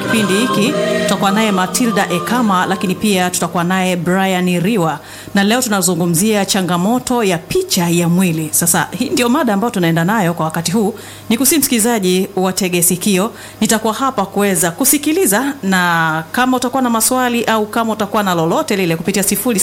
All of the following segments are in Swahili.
kipindi hiki tutakuwa naye Matilda Ekama, lakini pia tutakuwa naye Brian Riwa, na leo tunazungumzia changamoto ya picha ya mwili. Sasa hii ndio mada ambayo tunaenda nayo kwa wakati huu. Ni kusi msikilizaji watege sikio, nitakuwa hapa kuweza kusikiliza, na kama utakuwa na maswali au kama utakuwa na lolote lile kupitia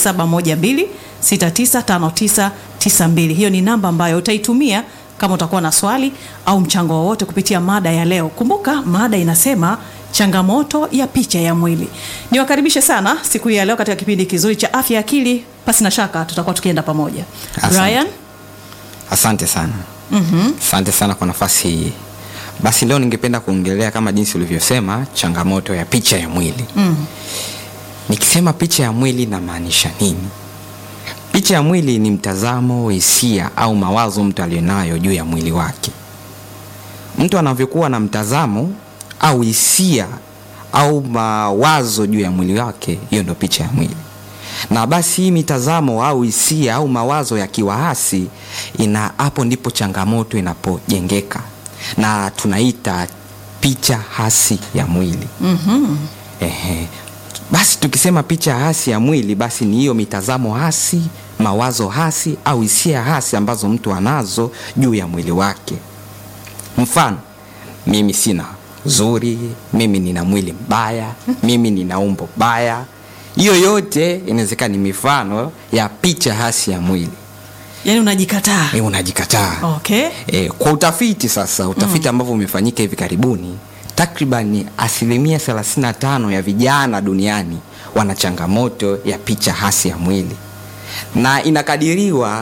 0712695992 hiyo ni namba ambayo utaitumia kama utakuwa na swali au mchango wowote kupitia mada ya leo. Kumbuka mada inasema changamoto ya picha ya mwili. Niwakaribishe sana siku hii ya leo katika kipindi kizuri cha afya ya akili. Pasi na shaka tutakuwa tukienda pamoja. Asante. Brian, Asante sana. mhm, Asante sana kwa nafasi hii. Basi leo ningependa kuongelea kama jinsi ulivyosema changamoto ya picha ya mwili. mm, Nikisema picha ya mwili namaanisha nini? Picha ya mwili ni mtazamo, hisia au mawazo mtu aliyonayo juu ya mwili wake. Mtu anavyokuwa na mtazamo au hisia au mawazo juu ya mwili wake, hiyo ndio picha ya mwili. Na basi hii mitazamo au hisia au mawazo yakiwa hasi, ina hapo ndipo changamoto inapojengeka na tunaita picha hasi ya mwili. mhm, Ehe. Basi tukisema picha hasi ya mwili, basi ni hiyo mitazamo hasi, mawazo hasi au hisia hasi ambazo mtu anazo juu ya mwili wake. Mfano, mimi sina zuri, mimi nina mwili mbaya, mimi nina umbo baya. Hiyo yote inawezekana ni mifano ya picha hasi ya mwili. yaani unajikataa. E, unajikataa. Okay. E, kwa utafiti sasa, utafiti ambavyo umefanyika hivi karibuni, takriban asilimia 35 ya vijana duniani wana changamoto ya picha hasi ya mwili, na inakadiriwa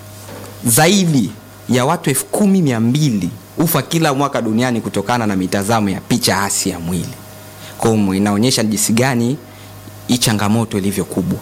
zaidi ya watu elfu kumi mia mbili ufa kila mwaka duniani kutokana na mitazamo ya picha hasi ya mwili. Kwa hiyo inaonyesha jinsi gani hii changamoto ilivyo kubwa,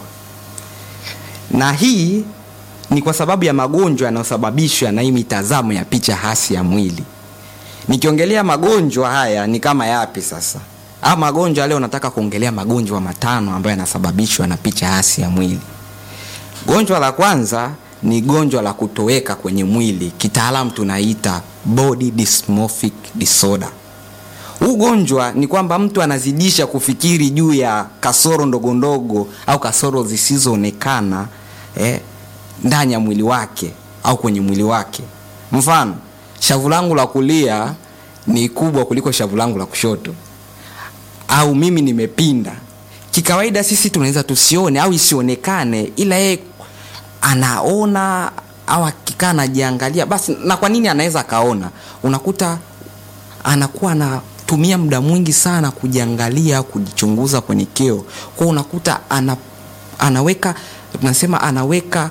na hii ni kwa sababu ya magonjwa yanayosababishwa na hii mitazamo ya picha hasi ya mwili. Nikiongelea magonjwa haya ni kama yapi sasa? Ama magonjwa leo nataka kuongelea magonjwa matano ambayo yanasababishwa na picha hasi ya mwili. Gonjwa la kwanza ni gonjwa la kutoweka kwenye mwili, kitaalamu tunaita body dysmorphic disorder. Huu gonjwa ni kwamba mtu anazidisha kufikiri juu ya kasoro ndogo ndogo au kasoro zisizoonekana eh, ndani ya mwili wake au kwenye mwili wake. Mfano, shavu langu la kulia ni kubwa kuliko shavu langu la kushoto, au mimi nimepinda. Kikawaida sisi tunaweza tusione au isionekane, ila yeye anaona au akikaa anajiangalia basi. Na kwa nini anaweza akaona? Unakuta anakuwa anatumia muda mwingi sana kujiangalia, kujichunguza kwenye kioo. Kwa hiyo unakuta ana, anaweka tunasema anaweka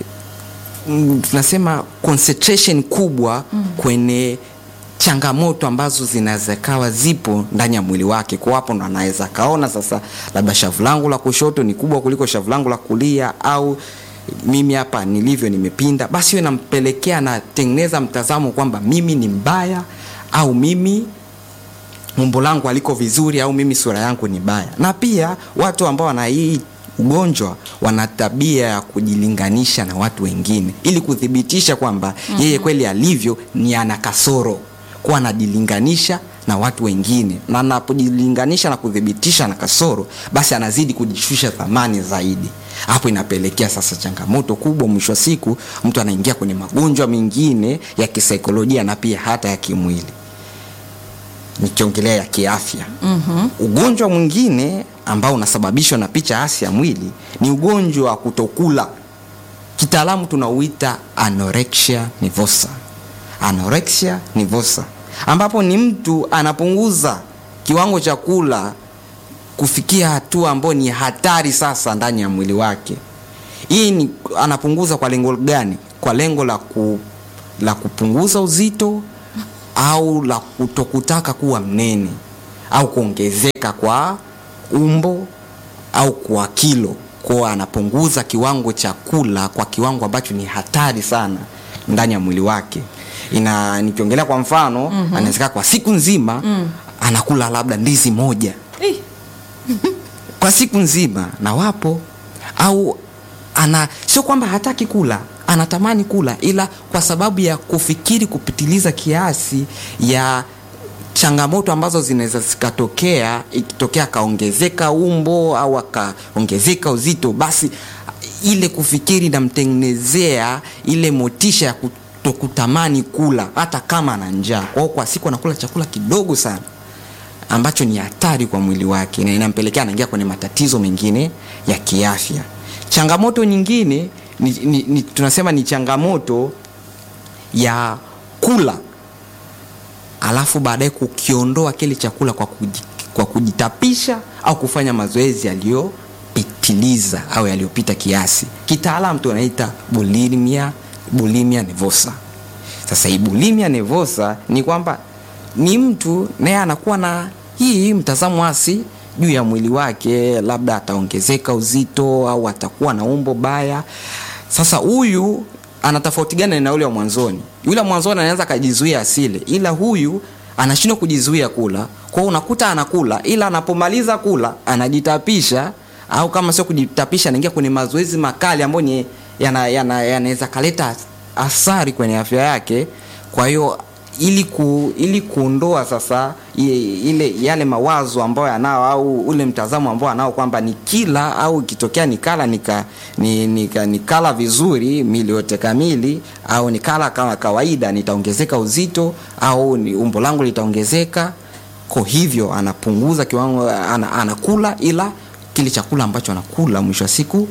mm, tunasema concentration kubwa kwenye changamoto ambazo zinaweza kawa zipo ndani ya mwili wake. Kwa hapo ndo anaweza kaona sasa, labda shavu langu la kushoto ni kubwa kuliko shavu langu la kulia, au mimi hapa nilivyo nimepinda. Basi hiyo inampelekea anatengeneza mtazamo kwamba mimi ni mbaya au mimi umbo langu haliko vizuri au mimi sura yangu ni baya. Na pia watu ambao wana hii ugonjwa wana tabia ya kujilinganisha na watu wengine ili kuthibitisha kwamba yeye kweli alivyo ni ana kasoro, kuwa anajilinganisha na watu wengine, na anapojilinganisha na kuthibitisha na kasoro, basi anazidi kujishusha thamani zaidi. Hapo inapelekea sasa changamoto kubwa, mwisho wa siku mtu anaingia kwenye magonjwa mengine ya kisaikolojia na pia hata ya kimwili nikiongelea ya kiafya. Mhm. Ugonjwa mwingine ambao unasababishwa na picha hasi ya mwili ni ugonjwa wa kutokula, kitaalamu tunauita anorexia nervosa. Anorexia nervosa, ambapo ni mtu anapunguza kiwango cha kula kufikia hatua ambayo ni hatari sasa ndani ya mwili wake. Hii ni anapunguza kwa lengo gani? Kwa lengo la, ku, la kupunguza uzito au la kutokutaka kuwa mnene au kuongezeka kwa umbo au kwa kilo, kwa anapunguza kiwango cha kula kwa kiwango ambacho ni hatari sana ndani ya mwili wake. Ina nikiongelea kwa mfano mm -hmm. anaweza kwa siku nzima mm. anakula labda ndizi moja Ih, kwa siku nzima, na wapo au ana sio kwamba hataki kula anatamani kula ila kwa sababu ya kufikiri kupitiliza kiasi ya changamoto ambazo zinaweza zikatokea ikitokea akaongezeka umbo au akaongezeka uzito basi ile kufikiri namtengenezea ile motisha ya kutokutamani kula hata kama ana njaa kwao kwa siku anakula chakula kidogo sana ambacho ni hatari kwa mwili wake na inampelekea anaingia kwenye matatizo mengine ya kiafya changamoto nyingine ni, ni, ni, tunasema ni changamoto ya kula alafu baadaye kukiondoa kile chakula kwa, kuji, kwa kujitapisha au kufanya mazoezi yaliyopitiliza au yaliyopita kiasi kitaalam tunaita bulimia bulimia nevosa sasa hii bulimia nevosa ni kwamba ni mtu naye anakuwa na hii mtazamo hasi juu ya mwili wake labda ataongezeka uzito au atakuwa na umbo baya sasa huyu ana tofauti gani na yule wa mwanzoni yule wa mwanzoni anaweza akajizuia asile ila huyu anashindwa kujizuia kula kwao unakuta anakula ila anapomaliza kula anajitapisha au kama sio kujitapisha anaingia kwenye mazoezi makali ambayo ni yanaweza yana, yana kaleta athari kwenye afya yake kwa hiyo ili ku, ili kuondoa sasa ile yale mawazo ambayo anao au ule mtazamo ambao anao kwamba ni kila au ikitokea nikala nika, ni, nika, nikala vizuri mili yote kamili au nikala kama kawaida nitaongezeka uzito au ni umbo langu litaongezeka kwa hivyo anapunguza kiwango ana, anakula ila kile chakula ambacho anakula mwisho wa siku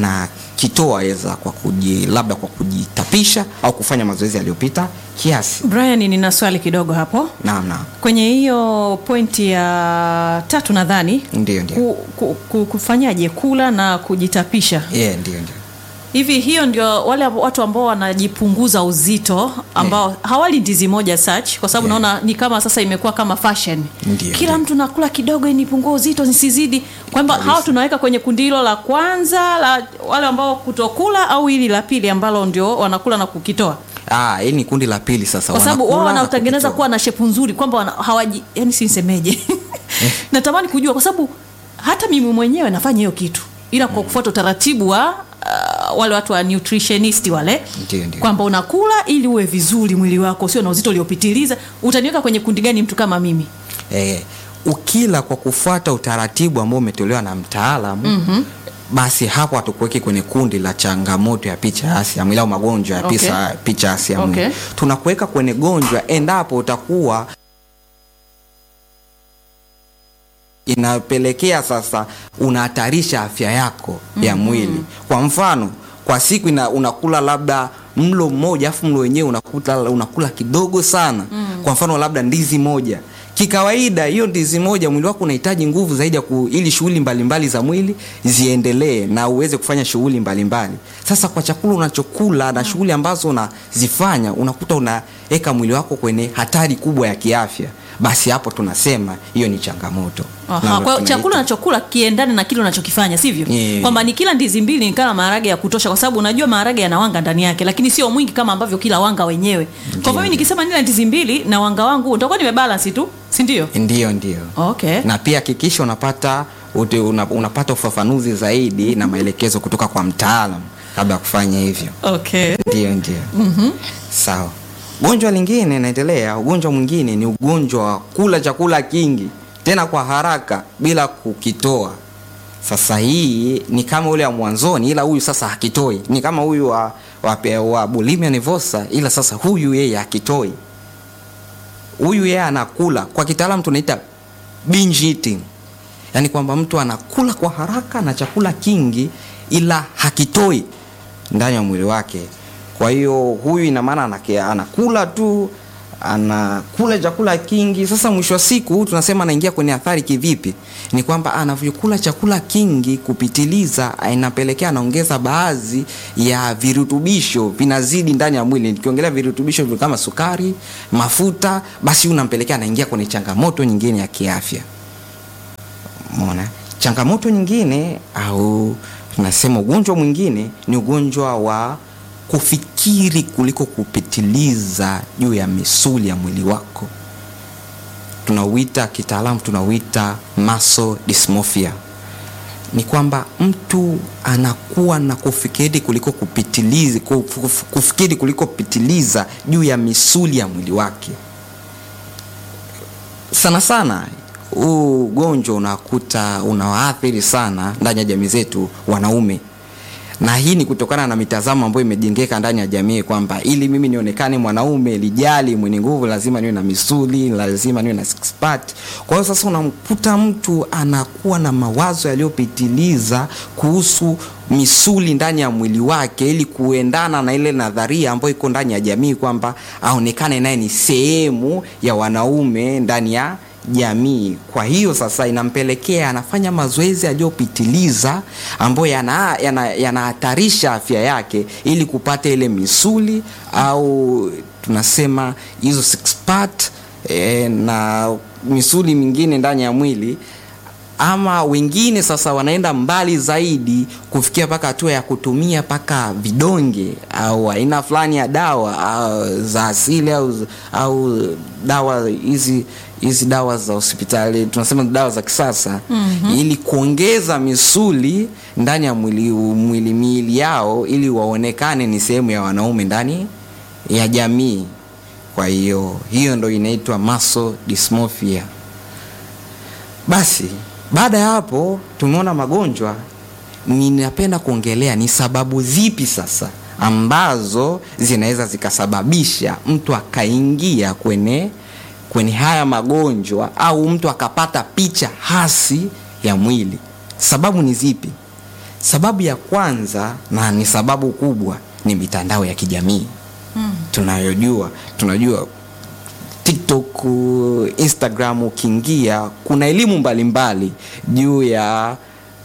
anakitoa eza kwa kuji, labda kwa kujitapisha au kufanya mazoezi yaliyopita kiasi brian nina swali kidogo hapo naam naam kwenye hiyo pointi ya tatu nadhani ndio ndio ku, ku, ku, kufanyaje kula na kujitapisha yeah, ndio ndio hivi hiyo ndio wale watu ambao wanajipunguza uzito ambao yeah. hawali ndizi moja search kwa sababu Yeah. naona ni kama sasa imekuwa kama fashion Ndio, kila ndio. mtu nakula kidogo nipungue uzito nisizidi kwamba Kabisa. hawa tunaweka kwenye kundi hilo la kwanza la wale ambao kutokula au hili la pili ambalo ndio wanakula na kukitoa Ah, hii ni kundi la pili sasa kwa sababu wanakula wao na wanaotengeneza kukitoa. kuwa na shepu nzuri kwamba wana- hawaji yani sinsemeje natamani kujua kwa sababu hata mimi mwenyewe nafanya hiyo kitu ila kwa kufuata utaratibu wa uh, wale watu wa nutritionist wale Ndio, ndio. kwamba unakula ili uwe vizuri mwili wako sio na uzito uliopitiliza utaniweka kwenye kundi gani mtu kama mimi eh, ukila kwa kufuata utaratibu ambao umetolewa na mtaalamu mm-hmm. basi hapo hatukuweki kwenye kundi la changamoto ya picha hasi ya mwili au magonjwa ya Okay. pisa, picha hasi ya mwili Okay. tunakuweka kwenye gonjwa endapo utakuwa inapelekea sasa unahatarisha afya yako ya mwili kwa mfano kwa siku ina, unakula labda mlo mmoja afu mlo wenyewe unakuta unakula kidogo sana mm. kwa mfano labda ndizi moja kikawaida hiyo ndizi moja mwili wako unahitaji nguvu zaidi ya ku, ili shughuli mbalimbali za mwili ziendelee na uweze kufanya shughuli mbalimbali sasa kwa chakula unachokula na shughuli ambazo unazifanya unakuta unaweka mwili wako kwenye hatari kubwa ya kiafya basi hapo tunasema hiyo ni changamoto Aha, Na kwa tunaita- chakula unachokula kiendane na kile unachokifanya sivyo Yeah. kwamba ni kila ndizi mbili nikala maharage ya kutosha kwa sababu unajua maharage yana wanga ndani yake lakini sio mwingi kama ambavyo kila wanga wenyewe kwa hivyo mimi nikisema nila ndizi mbili na wanga wangu nitakuwa nimebalance tu si ndio ndio ndio okay na pia hakikisha unapata ute- una, unapata ufafanuzi zaidi na maelekezo kutoka kwa mtaalam kabla ya kufanya hivyo okay ndio ndio mm-hmm. sawa gonjwa lingine naendelea ugonjwa mwingine ni ugonjwa wa kula chakula kingi tena kwa haraka bila kukitoa sasa hii ni kama ule wa mwanzoni ila huyu sasa hakitoi ni kama huyu wa, wa, wa bulimia nevosa ila sasa huyu yeye hakitoi huyu yeye anakula kwa kitaalamu tunaita binge eating yaani kwamba mtu anakula kwa haraka na chakula kingi ila hakitoi ndani ya mwili wake kwa hiyo huyu ina maana anake- anakula tu anakula chakula kingi sasa mwisho wa siku tunasema anaingia kwenye athari kivipi ni kwamba anavyokula chakula kingi kupitiliza inapelekea anaongeza baadhi ya virutubisho vinazidi ndani ya mwili nikiongelea virutubisho vile kama sukari mafuta basi unampelekea anaingia kwenye changamoto nyingine ya kiafya mona changamoto nyingine au tunasema ugonjwa mwingine ni ugonjwa wa kufikiri kuliko kupitiliza juu ya misuli ya mwili wako tunauita kitaalamu tunauita muscle dysmorphia ni kwamba mtu anakuwa na kufikiri kuliko kupitiliza kuf- kufikiri kuliko kupitiliza juu ya misuli ya mwili wake sana sana huu ugonjwa unakuta unawaathiri sana ndani ya jamii zetu wanaume na hii ni kutokana na mitazamo ambayo imejengeka ndani ya jamii kwamba ili mimi nionekane mwanaume lijali mwenye nguvu lazima niwe na misuli lazima niwe na six pack kwa hiyo sasa unamkuta mtu anakuwa na mawazo yaliyopitiliza kuhusu misuli ndani ya mwili wake ili kuendana na ile nadharia ambayo iko ndani ya jamii kwamba aonekane naye ni sehemu ya wanaume ndani ya jamii. Kwa hiyo sasa inampelekea anafanya mazoezi yaliyopitiliza ambayo yanahatarisha yana, yana afya yake ili kupata ile misuli au tunasema hizo six pack e, na misuli mingine ndani ya mwili ama wengine sasa wanaenda mbali zaidi kufikia mpaka hatua ya kutumia mpaka vidonge au aina fulani ya dawa au, za asili au, au dawa hizi hizi dawa za hospitali tunasema dawa za kisasa mm-hmm. ili kuongeza misuli ndani ya mwili, mwili miili yao ili waonekane ni sehemu ya wanaume ndani ya jamii kwa hiyo hiyo ndo inaitwa muscle dysmorphia basi baada ya hapo tumeona magonjwa ninapenda kuongelea ni sababu zipi sasa ambazo zinaweza zikasababisha mtu akaingia kwenye kwenye haya magonjwa au mtu akapata picha hasi ya mwili sababu ni zipi sababu ya kwanza na ni sababu kubwa ni mitandao ya kijamii hmm. tunayojua tunajua tiktok instagram ukiingia kuna elimu mbalimbali juu ya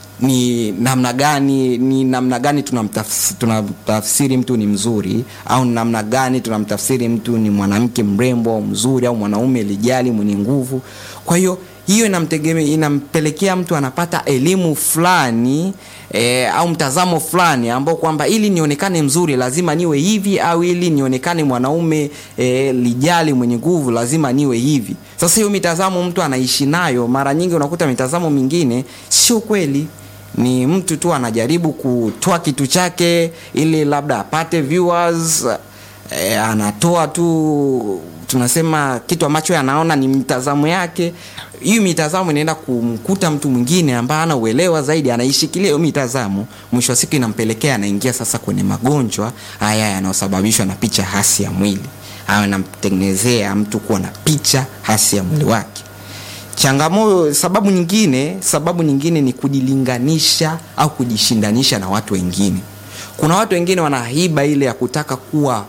ni namna gani ni namna gani tunamtafsiri, tunamtafsiri mtu ni mzuri au ni namna gani tunamtafsiri mtu ni mwanamke mrembo au mzuri au mwanaume lijali mwenye nguvu kwa hiyo hiyo inamtegemea inampelekea mtu anapata elimu fulani e, au mtazamo fulani ambao kwamba ili nionekane mzuri lazima niwe hivi au ili nionekane mwanaume e, lijali mwenye nguvu lazima niwe hivi sasa hiyo mitazamo mtu anaishi nayo mara nyingi unakuta mitazamo mingine sio kweli ni mtu tu anajaribu kutoa kitu chake ili labda apate viewers e, anatoa tu tunasema kitu ambacho anaona ni mitazamo yake hii mitazamo inaenda kumkuta mtu mwingine ambaye ana uelewa zaidi anaishikilia hiyo mitazamo mwisho wa siku inampelekea anaingia sasa kwenye magonjwa haya yanayosababishwa na picha hasi ya mwili au inamtengenezea mtu kuwa na picha hasi ya mwili wake changamoto sababu nyingine sababu nyingine ni kujilinganisha au kujishindanisha na watu wengine kuna watu wengine wanahiba ile ya kutaka kuwa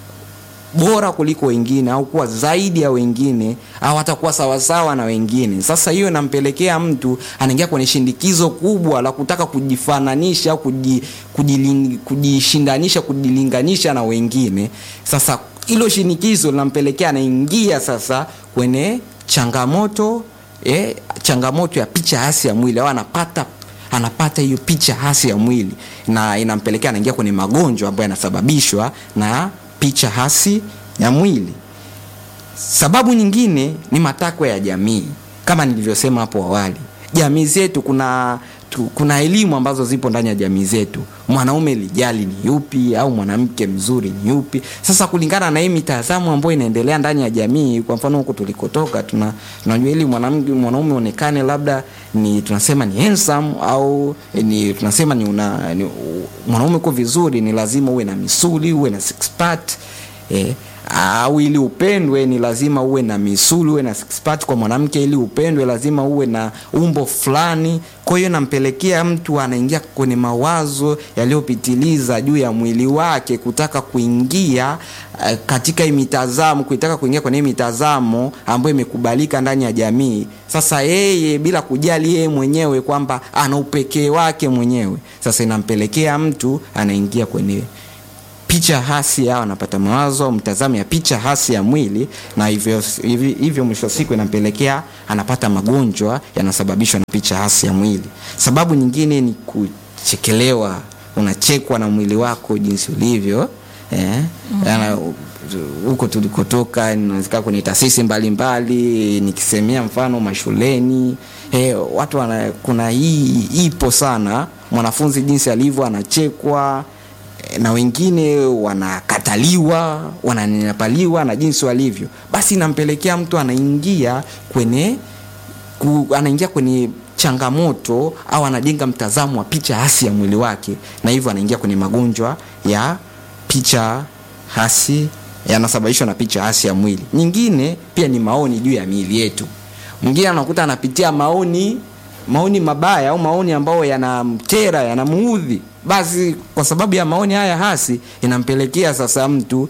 bora kuliko wengine au kuwa zaidi ya wengine au hata kuwa sawasawa na wengine sasa hiyo inampelekea mtu anaingia kwenye shindikizo kubwa la kutaka kujifananisha au kuji, kujiling, kujishindanisha kujilinganisha na wengine sasa hilo shinikizo linampelekea anaingia sasa kwenye changamoto eh, changamoto ya picha hasi ya mwili au anapata anapata hiyo picha hasi ya mwili na inampelekea anaingia kwenye magonjwa ambayo yanasababishwa na picha hasi ya mwili sababu nyingine ni matakwa ya jamii kama nilivyosema hapo awali jamii zetu kuna tu, kuna elimu ambazo zipo ndani ya jamii zetu mwanaume lijali ni yupi au mwanamke mzuri ni yupi sasa kulingana na hii mitazamo ambayo inaendelea ndani ya jamii kwa mfano huku tulikotoka tuna tunajua ili mwanamke mwanaume onekane labda ni tunasema ni handsome au ni tunasema ni, una, ni mwanaume uko vizuri ni lazima uwe na misuli uwe na six pack eh, au ili upendwe ni lazima uwe na misuli uwe na six pack kwa mwanamke ili upendwe lazima uwe na umbo fulani kwa hiyo nampelekea mtu anaingia kwenye mawazo yaliyopitiliza juu ya mwili wake kutaka kuingia uh, katika hii mitazamo kuitaka kuingia kwenye hii mitazamo ambayo imekubalika ndani ya jamii sasa yeye bila kujali yeye mwenyewe kwamba ana upekee wake mwenyewe sasa inampelekea mtu anaingia kwenye picha hasi au anapata mawazo au mtazamo ya picha hasi ya mwili na hivyo, hivyo, hivyo mwisho wa siku inampelekea anapata magonjwa yanasababishwa na picha hasi ya mwili sababu nyingine ni kuchekelewa unachekwa na mwili wako jinsi ulivyo eh? mm-hmm huko tulikotoka inawezekana kwenye taasisi mbalimbali nikisemea mfano mashuleni eh, watu wana, kuna hii ipo sana mwanafunzi jinsi alivyo anachekwa eh, na wengine wanakataliwa wananyanyapaliwa na jinsi walivyo basi inampelekea mtu anaingia kwenye ku, anaingia kwenye changamoto au anajenga mtazamo wa picha hasi ya mwili wake na hivyo anaingia kwenye magonjwa ya picha hasi yanasababishwa na picha hasi ya mwili nyingine pia ni maoni juu ya miili yetu mwingine anakuta anapitia maoni maoni mabaya au maoni ambayo yanamtera yanamuudhi basi kwa sababu ya maoni haya hasi inampelekea sasa mtu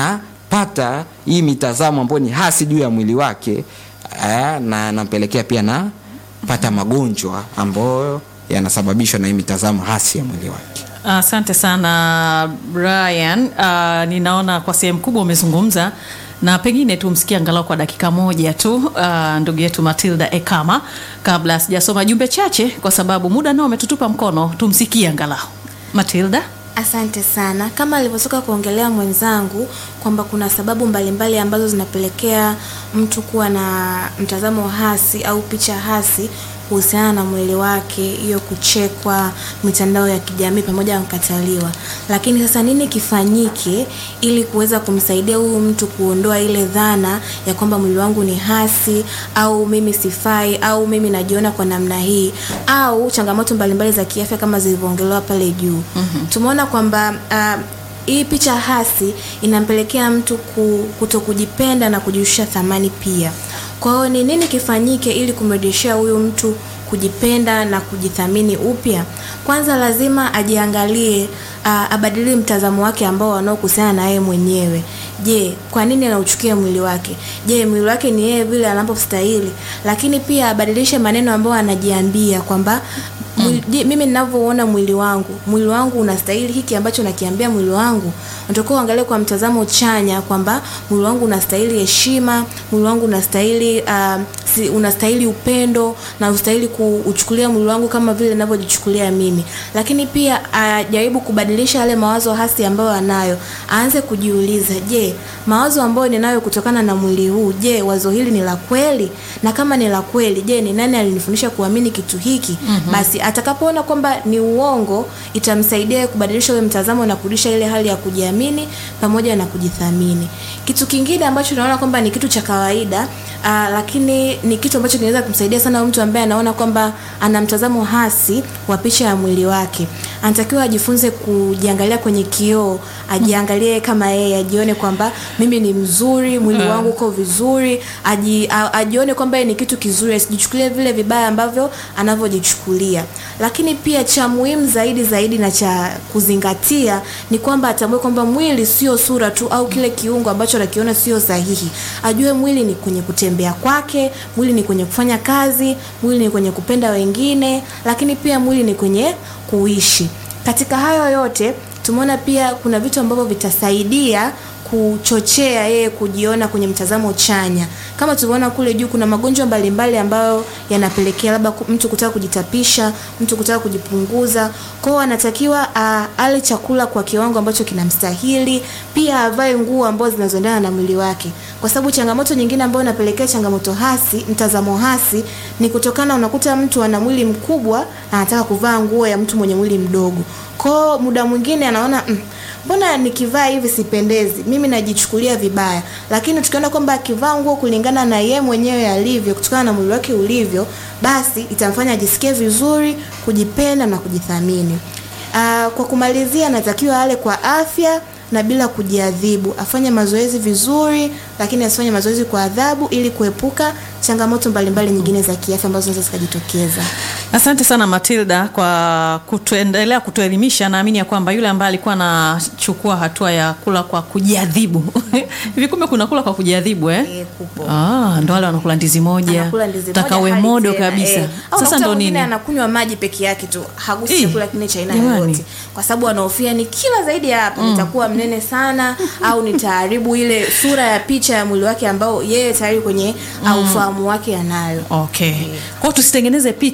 anapata hii mitazamo ambayo ni hasi juu ya mwili wake eh, na anampelekea pia na pata magonjwa ambayo yanasababishwa na hii mitazamo hasi ya mwili wake Asante sana Brian. Uh, ninaona kwa sehemu kubwa umezungumza na pengine tumsikie angalau kwa dakika moja tu uh, ndugu yetu Matilda Ekama kabla sijasoma jumbe chache, kwa sababu muda nao umetutupa mkono. Tumsikie angalau Matilda. Asante sana. Kama alivyotoka kuongelea mwenzangu kwamba kuna sababu mbalimbali mbali ambazo zinapelekea mtu kuwa na mtazamo hasi au picha hasi kuhusiana na mwili wake, hiyo kuchekwa, mitandao ya kijamii pamoja na kukataliwa. Lakini sasa nini kifanyike ili kuweza kumsaidia huyu mtu kuondoa ile dhana ya kwamba mwili wangu ni hasi au mimi sifai au mimi najiona kwa namna hii au changamoto mbalimbali za kiafya kama zilivyoongelewa pale juu. Mm-hmm. Tumeona kwamba uh, hii picha hasi inampelekea mtu ku, kuto kujipenda na kujishusha thamani pia. Kwa hiyo ni nini kifanyike ili kumrejeshea huyu mtu kujipenda na kujithamini upya? Kwanza lazima ajiangalie, uh, abadilie mtazamo wake ambao wanaokuhusiana na yeye mwenyewe. Je, kwa nini anauchukia mwili wake? Je, mwili wake ni yeye vile anapostahili? Lakini pia abadilishe maneno ambayo anajiambia kwamba Mwili, je, mimi ninavyoona mwili wangu mwili wangu unastahili hiki ambacho nakiambia mwili wangu natakiwa uangalie kwa mtazamo chanya kwamba mwili wangu unastahili heshima mwili wangu unastahili uh, si, unastahili upendo na ustahili kuuchukulia mwili wangu kama vile ninavyojichukulia mimi lakini pia ajaribu uh, kubadilisha yale mawazo hasi ambayo anayo aanze kujiuliza je mawazo ambayo ninayo kutokana na mwili huu je wazo hili ni la kweli na kama ni la kweli je ni nani alinifundisha kuamini kitu hiki mm-hmm. basi atakapoona kwamba ni uongo itamsaidia kubadilisha ule mtazamo na kurudisha ile hali ya kujiamini pamoja na kujithamini kitu kingine ambacho naona kwamba ni kitu cha kawaida uh, lakini ni kitu ambacho kinaweza kumsaidia sana mtu ambaye anaona kwamba ana mtazamo hasi wa picha ya mwili wake anatakiwa ajifunze kujiangalia kwenye kioo ajiangalie kama yeye ajione kwamba mimi ni mzuri mwili wangu uko vizuri aji, a, ajione kwamba yeye ni kitu kizuri asijichukulie vile vibaya ambavyo anavyojichukulia lakini pia cha muhimu zaidi zaidi na cha kuzingatia ni kwamba atambue kwamba mwili sio sura tu au kile kiungo ambacho anakiona sio sahihi ajue mwili ni kwenye kutembea kwake mwili ni kwenye kufanya kazi mwili ni kwenye kupenda wengine lakini pia mwili ni kwenye kuishi katika hayo yote tumeona pia kuna vitu ambavyo vitasaidia kuchochea yeye kujiona kwenye mtazamo chanya kama tulivyoona kule juu kuna magonjwa mbalimbali ambayo yanapelekea labda mtu kutaka kujitapisha mtu kutaka kujipunguza kwao anatakiwa uh, ale chakula kwa kiwango ambacho kinamstahili pia avae nguo ambazo zinazoendana na mwili wake kwa sababu changamoto nyingine ambayo inapelekea changamoto hasi mtazamo hasi ni kutokana unakuta mtu ana mwili mkubwa anataka kuvaa nguo ya mtu mwenye mwili mdogo kwao muda mwingine anaona mm, mbona nikivaa hivi sipendezi mimi najichukulia vibaya lakini tukiona kwamba akivaa nguo kulingana na ye mwenyewe alivyo kutokana na mwili wake ulivyo basi itamfanya ajisikie vizuri kujipenda na kujithamini uh, kwa kumalizia anatakiwa ale kwa afya na bila kujiadhibu afanye mazoezi vizuri lakini asifanye mazoezi kwa adhabu ili kuepuka changamoto mbalimbali nyingine za kiafya ambazo zinaweza zikajitokeza Asante sana Matilda kwa kutuendelea kutuelimisha. Naamini ya kwamba yule ambaye alikuwa anachukua hatua ya kula kwa kujiadhibu hivi, kumbe kuna kula kwa kujiadhibu eh? Eh, kupo. Ah, ndo wale wanakula ndizi moja, anakula ndizi moja takawe hali modo tena, kabisa. eh. Au Sasa unakuta ndo mwingine nini? anakunywa maji peke yake tu hagusi Ih, chakula kingine cha aina jamani. yoyote kwa sababu anahofia ni kila zaidi ya hapo nitakuwa mnene sana au nitaharibu ile sura ya picha ya mwili wake ambao yeye tayari kwenye au ufahamu wake anayo Okay. Kwa hiyo tusitengeneze picha ya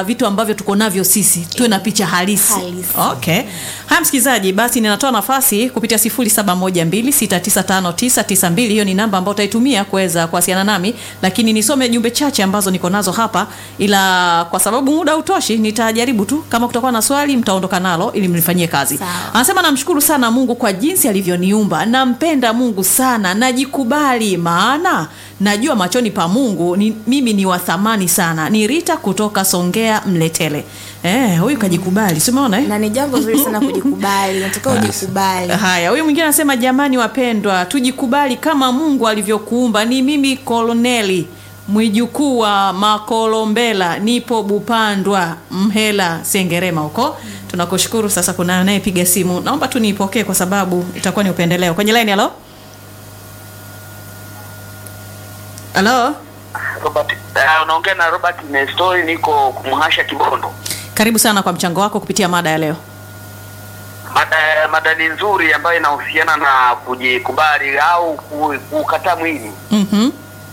ya vitu ambavyo tuko navyo sisi tuwe na picha halisi, Halisi. okay haya msikilizaji basi ninatoa nafasi kupitia 0712695992 hiyo ni namba ambayo utaitumia kuweza kuwasiliana nami lakini nisome jumbe chache ambazo niko nazo hapa ila kwa sababu muda hautoshi nitajaribu tu kama kutakuwa na swali mtaondoka nalo ili mlifanyie kazi Sawa. anasema namshukuru sana mungu kwa jinsi alivyoniumba nampenda mungu sana najikubali maana najua machoni pa mungu ni, mimi ni wa thamani sana ni rita kutoka songea mletele eh, huyu kajikubali si umeona eh? na ni jambo zuri sana kujikubali natakiwa ujikubali haya huyu mwingine anasema jamani wapendwa tujikubali kama mungu alivyokuumba ni mimi koloneli mwijukuu wa makolombela nipo bupandwa mhela sengerema huko tunakushukuru sasa kuna anayepiga simu naomba tu niipokee kwa sababu itakuwa ni upendeleo kwenye laini halo halo Robert, uh, unaongea na Robert Nestori, niko kumhasha Kibondo. karibu sana kwa mchango wako kupitia mada ya leo Mada, mada ni nzuri ambayo inahusiana na kujikubali au ku- kukataa mwili. mm-hmm.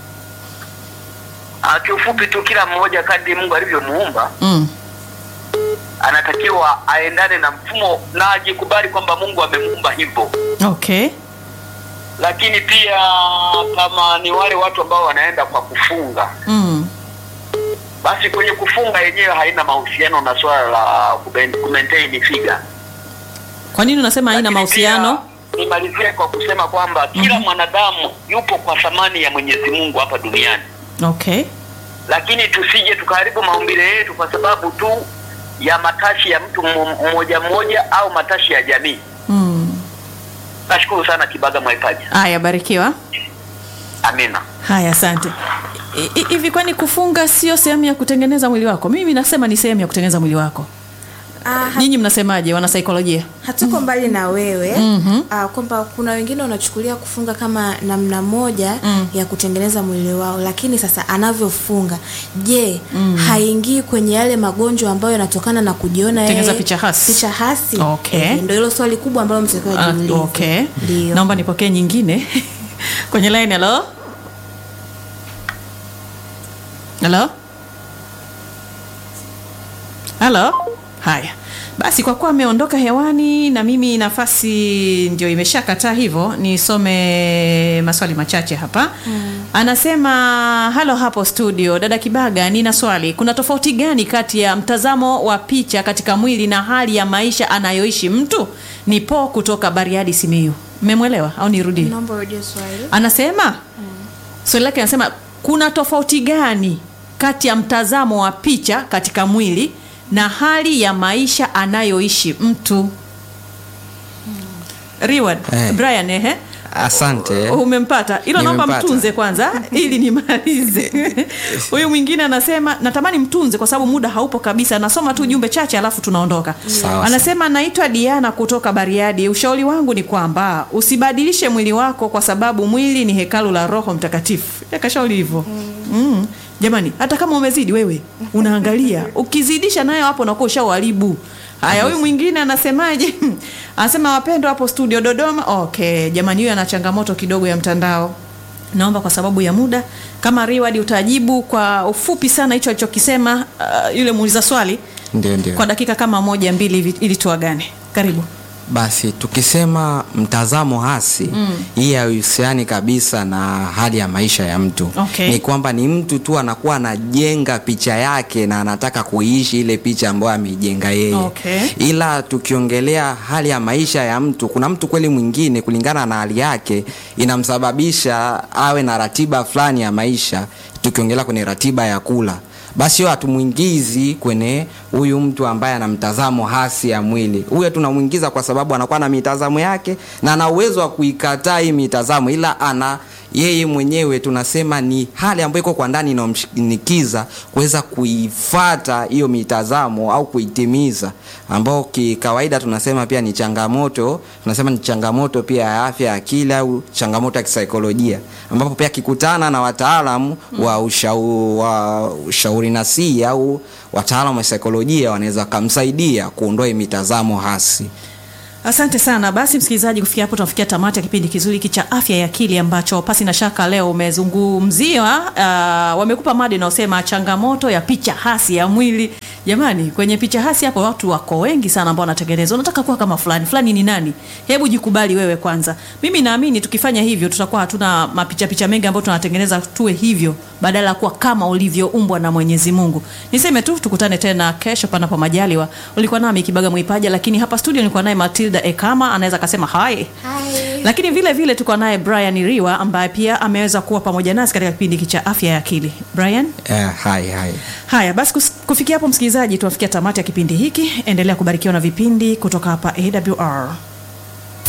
Uh, kiufupi tu, kila mmoja kadri Mungu alivyomuumba mm. anatakiwa aendane na mfumo na ajikubali kwamba Mungu amemuumba hivyo. okay Lakini pia kama ni wale watu ambao wanaenda kwa kufunga, mm. basi kwenye kufunga yenyewe haina mahusiano na swala la kuben- kumaintain figure. kwa nini unasema haina Lakini mahusiano pia Nimalizie kwa kusema kwamba kila mwanadamu yupo kwa thamani ya Mwenyezi Mungu hapa duniani, okay lakini tusije tukaharibu maumbile yetu kwa sababu tu ya matashi ya mtu mmo- mmoja mmoja au matashi ya jamii. mm. Nashukuru sana Kibaga Mwaipaja, haya barikiwa amina. haya asante I- i- hivi kwani kufunga sio sehemu ya kutengeneza mwili wako mimi nasema ni sehemu ya kutengeneza mwili wako Ah, ha- nyinyi mnasemaje wanasaikolojia hatuko mbali na wewe Mhm. ah, kwamba kuna wengine wanachukulia kufunga kama namna moja Mm. ya kutengeneza mwili wao lakini sasa anavyofunga je haingii kwenye yale magonjwa ambayo yanatokana na kujiona Kutengeneza yeye- picha hasi. picha hasi Okay. Eh, ndio hilo swali kubwa ambalo mtakiwa Ah, jiulize okay ndio naomba nipokee nyingine kwenye line halo halo halo haya basi kwa kuwa ameondoka hewani na mimi nafasi ndio imeshakataa hivyo nisome maswali machache hapa mm. anasema halo hapo studio dada kibaga nina swali kuna tofauti gani kati ya mtazamo wa picha katika mwili na hali ya maisha anayoishi mtu ni po kutoka bariadi simiu mmemwelewa au nirudie naomba urudie swali anasema mm. swali lake anasema kuna tofauti gani kati ya mtazamo wa picha katika mwili na hali ya maisha anayoishi mtu Reward, Eh. Brian ehe asante umempata hilo naomba Nimempata. mtunze kwanza ili nimalize huyu mwingine anasema natamani mtunze kwa sababu muda haupo kabisa nasoma tu jumbe chache alafu tunaondoka Sawa, anasema naitwa diana kutoka bariadi ushauri wangu ni kwamba usibadilishe mwili wako kwa sababu mwili ni hekalu la roho mtakatifu yakashauri hivyo mm. jamani hata kama umezidi wewe unaangalia ukizidisha nayo hapo unakuwa ushauharibu haya huyu mwingine anasemaje anasema wapendwa hapo studio dodoma okay jamani huyu ana changamoto kidogo ya mtandao naomba kwa sababu ya muda kama riwadi utajibu kwa ufupi sana hicho alichokisema uh, yule muuliza swali ndio ndio kwa dakika kama moja mbili hivi ili tuagane karibu basi tukisema mtazamo hasi mm. hii haihusiani kabisa na hali ya maisha ya mtu Okay. ni kwamba ni mtu tu anakuwa anajenga picha yake na anataka kuiishi ile picha ambayo ameijenga yeye Okay. ila tukiongelea hali ya maisha ya mtu kuna mtu kweli mwingine kulingana na hali yake inamsababisha awe na ratiba fulani ya maisha tukiongelea kwenye ratiba ya kula basi hiyo hatumwingizi kwenye huyu mtu ambaye ana mtazamo hasi ya mwili huyo tunamwingiza kwa sababu anakuwa na mitazamo yake na ana uwezo wa kuikataa hii mitazamo ila ana yeye mwenyewe tunasema ni hali ambayo iko kwa ndani inayomshinikiza kuweza kuifata hiyo mitazamo au kuitimiza ambao kikawaida tunasema pia ni changamoto tunasema ni changamoto pia ya afya ya akili au changamoto ya kisaikolojia ambapo pia akikutana na wataalamu wa ushau, wa ushauri nasihi au wataalamu wa saikolojia wanaweza wakamsaidia kuondoa hii mitazamo hasi Asante sana. Basi msikilizaji, kufikia hapo tunafikia tamati ya kipindi kizuri hiki cha afya ya akili ambacho pasi na shaka leo umezungumzia. Uh, wamekupa mada inayosema changamoto ya picha hasi ya mwili. Jamani, kwenye picha hasi hapo watu wako wengi sana ambao wanatengeneza. Unataka kuwa kama fulani fulani, ni nani? Hebu jikubali wewe kwanza. Mimi naamini tukifanya hivyo tutakuwa hatuna mapicha picha mengi ambayo tunatengeneza tuwe hivyo, badala ya kuwa kama ulivyoumbwa na Mwenyezi Mungu. Niseme tu tukutane tena kesho panapo majaliwa. Ulikuwa nami Kibaga Mwipaja, lakini hapa studio nilikuwa naye Matilda Ekama, anaweza akasema hai Hi. lakini vile vile tuko naye Brian Riwa ambaye pia ameweza kuwa pamoja nasi katika kipindi hiki cha afya ya akili. Brian, Eh, hai hai haya basi, kus- kufikia hapo msikilizaji, tunafikia tamati ya kipindi hiki. Endelea kubarikiwa na vipindi kutoka hapa AWR.